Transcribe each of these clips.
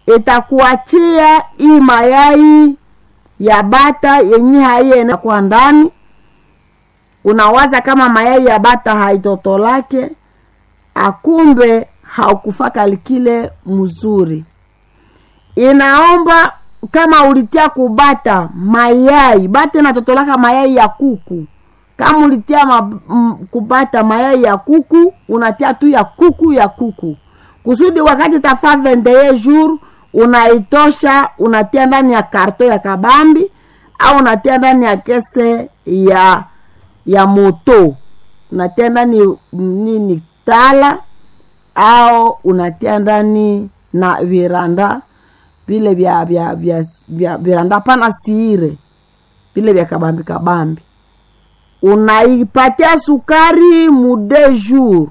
itakuachia hii mayai ya bata yenye haiene kwa ndani unawaza kama mayai ya bata haitotolake akumbe haukufaka likile mzuri inaomba kama ulitia kubata mayai bata inatotolaka mayai ya kuku kama ulitia ma, m, kubata mayai ya kuku unatia tu ya kuku ya kuku kusudi wakati tafaa vendeye jour unaitosha unatia ndani ya karto ya kabambi au unatia ndani ya kese ya ya moto unatia ndani nini tala au unatia ndani na viranda vile vya vya vya vya viranda pana siire vile vya kabambi kabambi unaipatia sukari mude jour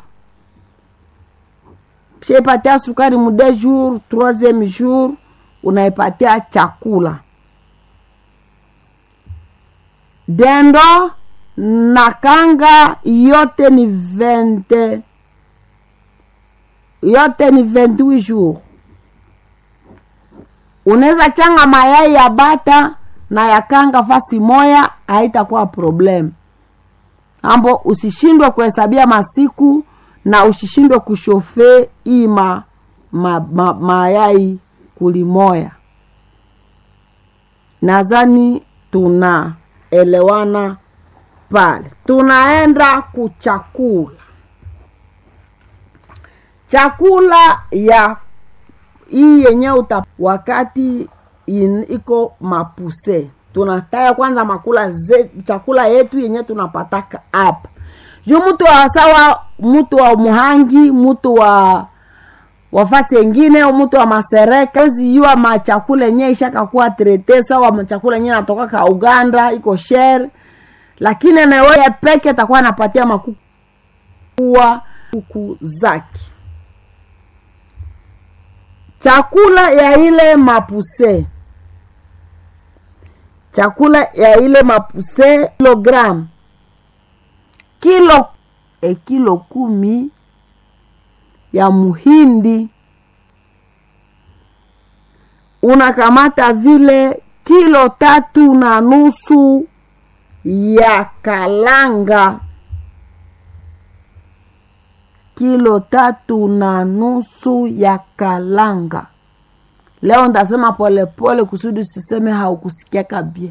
shaipatia sukari mude jour troisième jour unaipatia chakula dendo na kanga yote ni 20 yote ni 28 jours unaweza changa mayai ya bata na ya kanga fasi moya haitakuwa problem ambo usishindwe kuhesabia masiku na usishindwe kushofe hii ma, ma, ma, mayai kulimoya nadhani tunaelewana pale tunaenda kuchakula chakula ya hii yenye uta wakati in, iko mapuse tunataya kwanza makula ze, chakula yetu yenye tunapataka hapa juu mtu wa sawa mtu wa muhangi mtu wa wafasi engine au mtu wa masereka wezi yua machakula yenye ishakakuwa trete sawa machakula yenye natoka ka uganda iko shere lakini anaweye peke atakuwa anapatia makukuwa kuku zake chakula ya ile mapuse chakula ya ile mapuse kilogram kilo e kilo kumi ya muhindi unakamata vile kilo tatu na nusu ya kalanga kilo tatu na nusu ya kalanga leo ndasema polepole kusudi siseme haukusikia kabie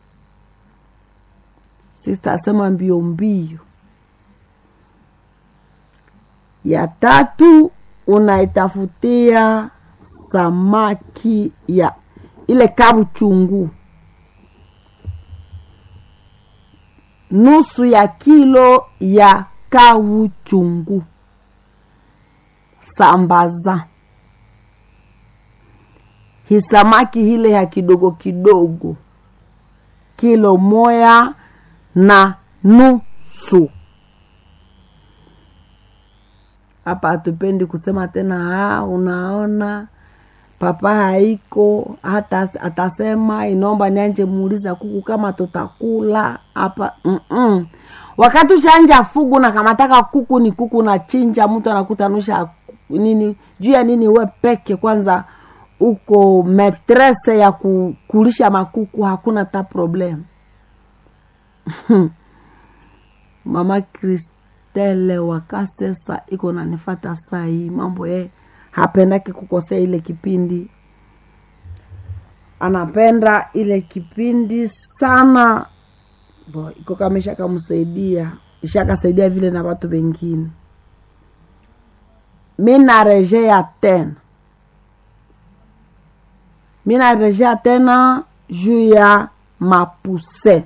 sitasema mbio mbio ya tatu unaitafutia samaki ya ile kabu chungu nusu ya kilo ya kawu chungu sambaza hisamaki hile ya kidogo kidogo kilo moya na nusu hapa hatupendi kusema tena ha unaona papa haiko hata atasema inaomba nianje muuliza kuku kama tutakula hapa Mm-mm. wakati ushanja fugu na kamataka kuku ni kuku na chinja mtu anakutanusha nini juu ya nini we peke kwanza uko metrese ya kukulisha makuku hakuna ta problem mama kristele wakasesa iko nanifata saa hii mambo ye hapendaki kukosea ile kipindi anapenda ile kipindi sana bo iko kama ishakamsaidia ishakasaidia vile na watu wengine mi narejea tena mi narejea tena juu ya mapuse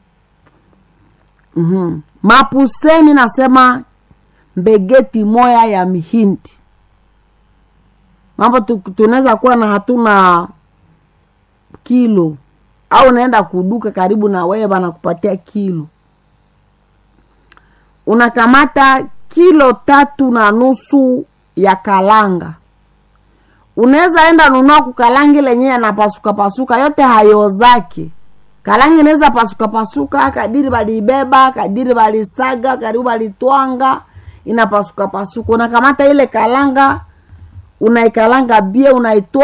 mm-hmm. mapuse mi nasema mbegeti moya ya mihindi mambo tunaweza kuwa na hatuna kilo au unaenda kuduka karibu na wewe banakupatia kilo unakamata kilo tatu na nusu ya kalanga unaweza enda nunua kukalangi lenyewe anapasuka pasuka yote hayo zake kalangi inaweza pasuka pasuka kadiri balibeba kadiri balisaga karibu balitwanga inapasuka pasuka unakamata ile kalanga unaikalanga bie unaitoa